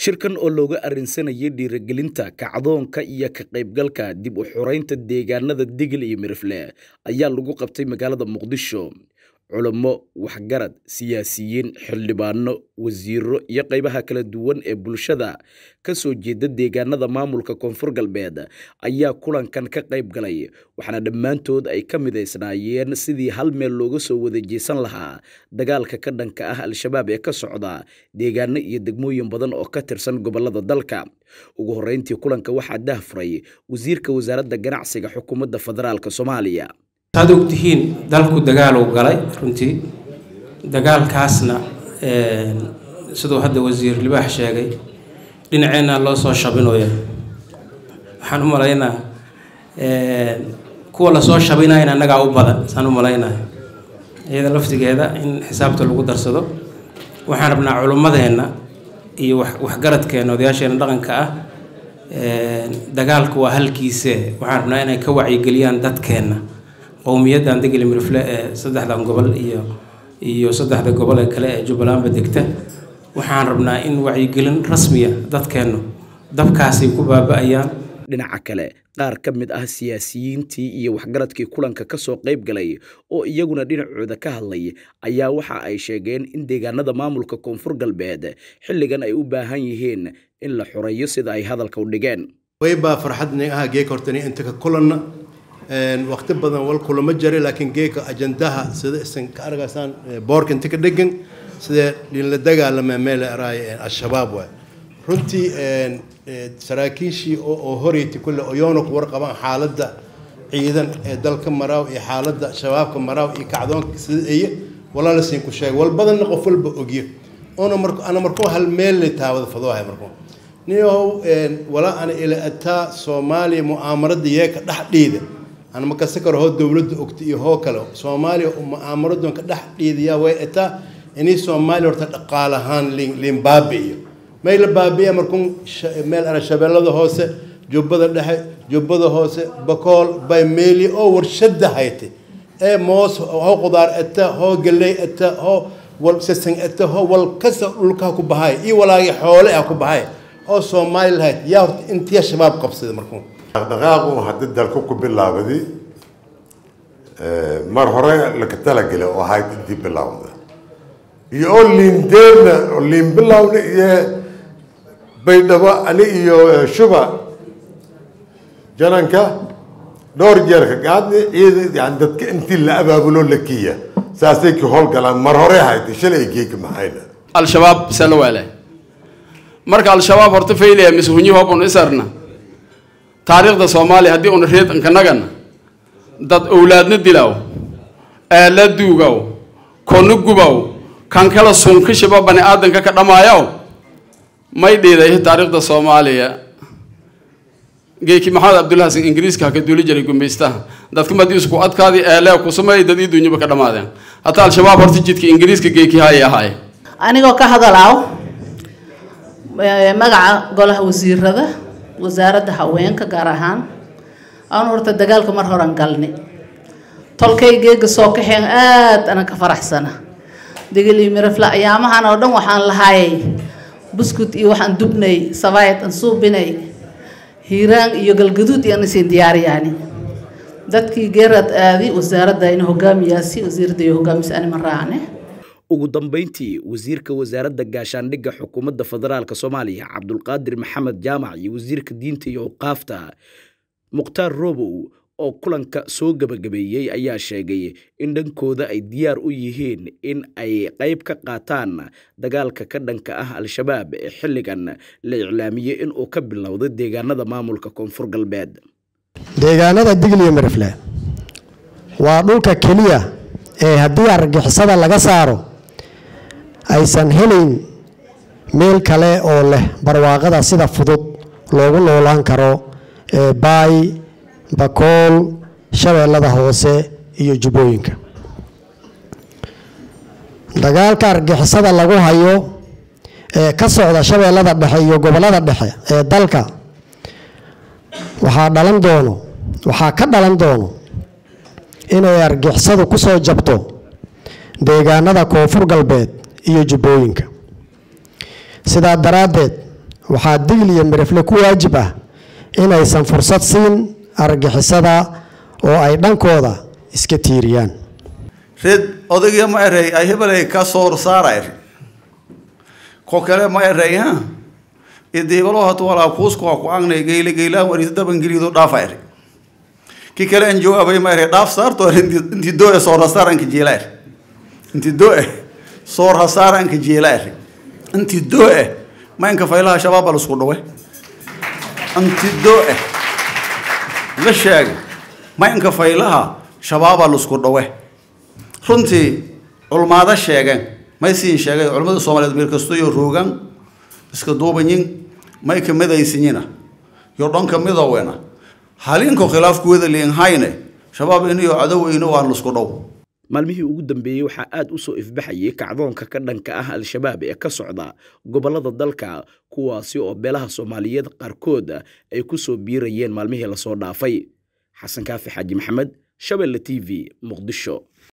shirkan oo looga arrinsanayay dhiirigelinta kacdoonka iyo ka qaybgalka dib u xoreynta deegaanada digil iyo mirifle ayaa lagu qabtay magaalada muqdisho culamo waxgarad siyaasiyiin xildhibaano wasiiro iyo qaybaha kala duwan ee bulshada ka soo jeeda deegaanada maamulka koonfur galbeed ayaa kulankan ka qayb galay waxaana dhammaantood ay ka midaysnaayeen sidii hal meel looga soo wada jeesan lahaa dagaalka ka dhanka ah al-shabaab ee ka socda deegaano iyo degmooyin badan oo ka tirsan gobolada dalka ugu horreyntii kulanka waxaa dahfuray wasiirka wasaaradda ganacsiga xukuumadda federaalk soomaaliya saad ogtihiin dalku dagaaluu galay runtii dagaalkaasna siduu hadda wasiir libaax sheegay dhinaceenna loo soo shabinooya waxaan u malaynaa kuwa lasoo shabinayana annagaa u badan saan u malaynaya iyada laftigeeda in xisaabta lagu darsado waxaan rabnaa culummadeenna iyo waxgaradkeenna odayaasheena dhaqanka ah dagaalku waa halkiise waxaan rabnaa inay ka wacyigeliyaan dadkeenna qowmiyaddan degli mirifle ee saddexdan gobol iyo iyo saddexda gobol ee kale ee jubbalandba degta waxaan rabnaa in wacyigelin rasmiya dadkeennu dabkaasay ku baaba-ayaan dhinaca kale qaar ka mid ah siyaasiyiintii iyo waxgaradkii kulanka ka soo qayb galay oo iyaguna dhinacooda ka hadlay ayaa waxa ay sheegeen in deegaanada maamulka koonfur galbeed xilligan ay u baahan yihiin in la xoreeyo sida ay hadalka u dhigeen waybaa farxadni ah geeg hortani inta ka kulanna waqti badan wal kulama jira laakiin geeka ajandaha sida isan ka argaysaan boorka inta ka dhegan sidee la dagaalama meel araay al-shabaab waay runtii saraakiishii oo horeyti kulle oyoona ku warqabaan xaaladda ciidan ee dalka maraaw iyo xaaladda shabaabka maraaw iyo kacdoonka sida eye walaala siin ku sheegay wal badanna qof walba ogyo ona mar ana markuu hal meel la taawada fadoohay markuu niyow walaa ana ila ataa soomaaliya mu'aamarada yeeka dhex dhiida ana ma kasi karo hoo dowladda ogta iyo hoo kale soomaaliya mu'aamaradoon ka dhex dhiidayaa way ataa inay soomaaliya horta dhaqaal ahaan liin baabi'iyo may la baabi'iya markuu meel ara shabeellada hoose jubbada dhexe jubbada hoose bakool bay meeli oo warshada haytay ee moos hoo qudaar ata hoo galley ata hoo wal sasan ata hoo wal kasta dhulkaa ku bahay iyo walaagii xoole ah ku bahay oo soomaali lahayd yaa horta intiya shabaab qabsada markuu dhaqdhaqaaqu haddii dalku ku bilaabadi mar hore laga talagela oo ahayd intii bilaawda iyo oo liindeerna oo liin bilawna iyo baydhabo ani iyo shuba jananka dhowr jeerka gaadni ciida yani dadka intii la abaabulo la kiya saasay ka howlgalaan mar hore ahayd shalay geeka maxayna al-shabaab salawaale marka al-shabaab horta faylaya mise hunyi hobun isarna taariikhda soomaaliya haddii una reed inkanagana dad owlaadna dilaw eela duugaw konu gubaw kan kala sunkishiba bani aadanka ka dhamaayaw may dhiiday taariikhda soomaaliya geeki maxamed cabdullahi xasan ingiriiska haka duuli jiray gumaystaha dadka madii isku adkaadii eelee kusamay dad ii duunyaba ka dhamaadeen hataa al-shabaab horta jidka ingiriiska geeki haayay ahaay anigoo ka hadalaaw magaca golaha wasiirada wasaaradda haweenka gaar ahaan aan horta dagaalka mar horan galni tolkay geega soo kaxeen aad ana ka faraxsana degeli mirafla ayaamahan oo dhan waxaan lahaayay buskut iyo waxaan dubnay sabayt aan suubinay hiiraan iyo galgaduud iyo anasiin diyaariyaani dadkii geerad aadi wasaaradda ina hogaamiyaasi wasiiradda iyo hogaamisa anima raacne ugu dambeyntii wasiirka wasaaradda gaashaandhigga xukuumadda federaalk soomaaliya cabdulqaadir maxamed jaamac iyo wasiirka diinta iyo awqaafta mukhtaar robow oo kulanka soo gebagabeeyey ayaa sheegay in dhankooda ay diyaar u yihiin in ay qayb ka qaataan dagaalka ka dhanka ah al-shabaab ee xilligan la iclaamiyey inuu ka bilowday deegaanada maamulka koonfur galbeed deegaanada digliyo mirifle waa dhulka keliya ee haddii argixisada laga saaro aysan helayn meel kale oo leh barwaaqada sida fudud loogu noolaan karo ee baay bakool shabeellada hoose iyo jubbooyinka dagaalka argixisada lagu hayo ee ka socda shabeellada dhexe iyo gobollada dhexe ee dalka waxaa dhalan doono waxaa ka dhalan doono inay argixisadu ku soo jabto deegaanada koonfur galbeed iyo jubbooyinka sidaa daraaddeed waxaa digl iyo mirifle ku waajib ah inaysan fursad siin argagixisada oo ay dhankooda iska tiiriyaan red odayga ma erey ay hebelay ka soor saara eri ko kale ma erey ha idibalo hatu walaa kuusku waa ku agnay geyle geylaan warisa dabangelido dhaafa eri ki kale an jawaabay ma erey dhaaf saarto eri inti doo soor hasaaranka jeela eri inti doo soor hasaaranka jeela eri inti doo ma inka faylaha shabaab bal isku dhawe inti doo la sheegay ma inka faylaha shabaaba lusku dhawe runtii culmaado sheegeen may siin sheegay culimmada soomaaliyeed meel kasto iyo roogan iska duubanyin may ka midaysanyina yo dhanka midowena halinko khilaafkuwada liinhayne shabaab iniyo cadoweyno waan lusku dhow maalmihii ugu dambeeyey waxaa aad u soo ifbaxayay kacdoonka ka dhanka ah al-shabaab ee ka socda gobollada dalka kuwaasi oo beelaha soomaaliyeed qaarkood ay ku soo biirayeen maalmihii lasoo dhaafay xasan kaafi xaaji maxamed shabelle t v muqdisho